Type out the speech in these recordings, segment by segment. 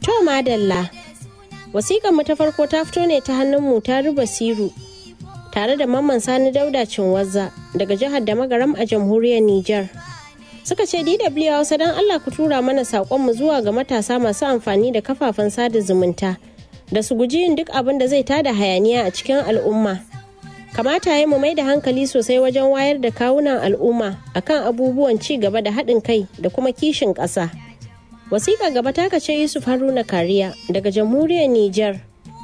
To madalla. Wasiƙar mu ta farko ta fito ne ta hannun mu ta ruba siru tare da mamman sani dauda cinwazza daga jihar da magaram a jamhuriyar Nijar. Suka ce DW Hausa don Allah ku tura mana saƙonmu zuwa ga matasa masu amfani da kafafen sada zumunta da su guji yin duk abin da zai tada hayaniya a cikin al'umma. Kamata ya mu mai da hankali sosai wajen wayar da kawunan al'umma akan abubuwan ci gaba da haɗin kai da kuma kishin ƙasa. wasiƙa gaba ta kace yusuf haruna kariya daga jamhuriyar niger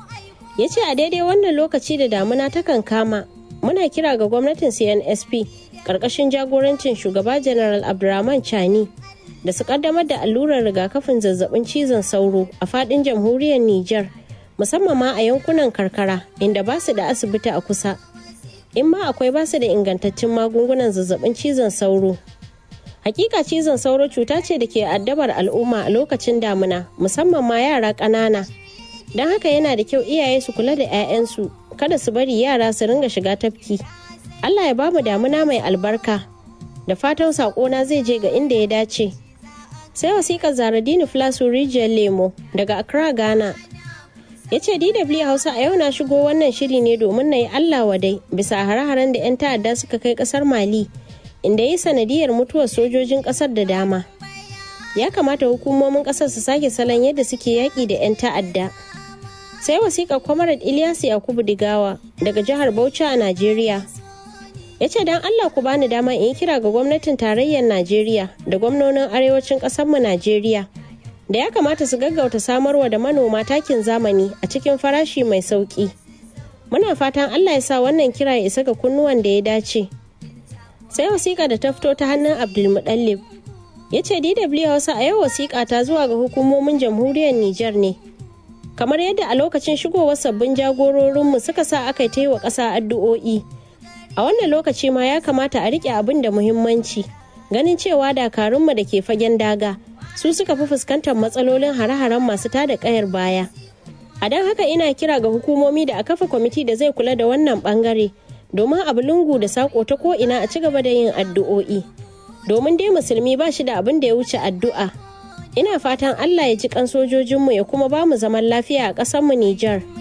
ya ce a daidai wannan lokaci da damuna takan kama muna kira ga gwamnatin cnsp ƙarƙashin jagorancin shugaba general abdurrahman chani da su ƙaddamar da allurar rigakafin zazzabin cizon sauro a faɗin jamhuriyar niger musamman ma a yankunan karkara inda ba su da asibiti a kusa in ma akwai ba su da ingantaccen magungunan zazzabin cizon sauro Hakika cizon sauro cuta ce da ke addabar al'umma a lokacin damuna musamman ma yara ƙanana. Don haka yana da kyau iyaye su kula da 'ya'yansu kada su bari yara su ringa shiga tafki. Allah ya bamu damuna mai albarka. Da fatan saƙona zai je ga inda ya dace. Sai wasiƙar Zaradini Flasu Rijiyar Lemo daga Accra, Ghana. Ya ce DW Hausa a yau na shigo wannan shiri ne domin na yi Allah wadai bisa hare-haren da 'yan ta'adda suka kai ƙasar Mali. inda ya yi sanadiyar mutuwar sojojin kasar da dama ya kamata hukumomin kasar su sake salon yadda suke yaƙi da 'yan ta'adda sai wasiƙar kwamarar ilyasu yakubu digawa daga jihar bauchi a najeriya ya ce don allah ku bani dama in yi kira ga gwamnatin tarayyar najeriya da gwamnonin arewacin ƙasarmu najeriya da ya kamata su gaggauta samarwa da manoma takin zamani a cikin farashi mai sauƙi muna fatan allah ya sa wannan kira ya isa ga kunnuwan da ya dace sai wasiƙa da ta fito ta hannun abdulmuɗallib ya ce dw hausa a yau wasiƙa ta zuwa ga hukumomin jamhuriyar nijar ne kamar yadda a lokacin shigowar sabbin jagororinmu suka sa aka ta yi wa ƙasa addu'o'i a wannan lokaci ma ya kamata a riƙe abin da muhimmanci ganin cewa dakarunmu da ke fagen daga su suka fi fuskantar matsalolin hare-haren masu tada ƙayar baya a don haka ina kira ga hukumomi da a kafa kwamiti da zai kula da wannan bangare domin abu lungu da sako ta ko'ina a ci gaba da yin addu'o'i domin dai musulmi ba shi da abin da ya wuce addu'a ina fatan allah ya ji kan sojojinmu ya kuma ba mu zaman lafiya a ƙasarmu nijar